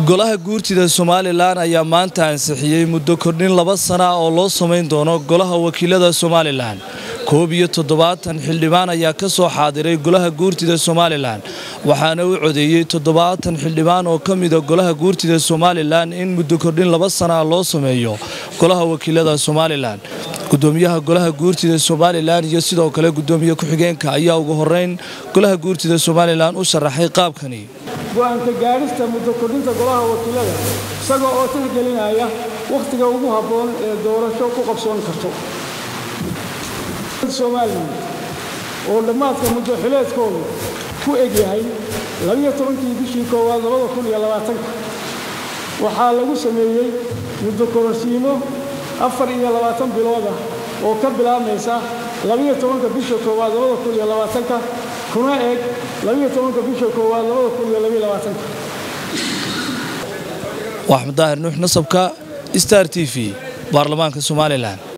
golaha guurtida somalilan ayaa maanta ansixiyey muddo kordhin laba sana oo loo samayn doono golaha wakiilada somalilan koob iyo toddobaatan xildhibaan ayaa ka soo xaadiray golaha guurtida somalilan waxaana u codeeyey toddobaatan xildhibaan oo ka mida golaha guurtida somalilan in muddo kordhin laba sana loo sameeyo golaha wakiilada somalilan gudoomiyaha golaha guurtida somalilan iyo sidoo kale gudoomiye ku-xigeenka ayaa ugu horeyn golaha guurtida somalilan u sharaxay qaabkani go-aanka gaadhista muddo kordhinta golaha wakiilada isaga oo tixgelinaya wakhtiga ugu habboon ee doorasho ku qabsoon karto somalilan oo dhammaadka muddo xileedkoodu ku egyahay labiyo tobankii bishii koowaad labada kun iyo labaatanka waxaa lagu sameeyey muddo kororsiimo afar iyo labaatan bilood ah oo ka bilaabmaysa labiyo tobanka bisha koowaad labada kun iyo labaatanka kuna eg labiyo tobanka bisha koowaad labada kun iyo labiyo labaatanka waa axmed daahir nuux nasabka star t v baarlamaanka somalilan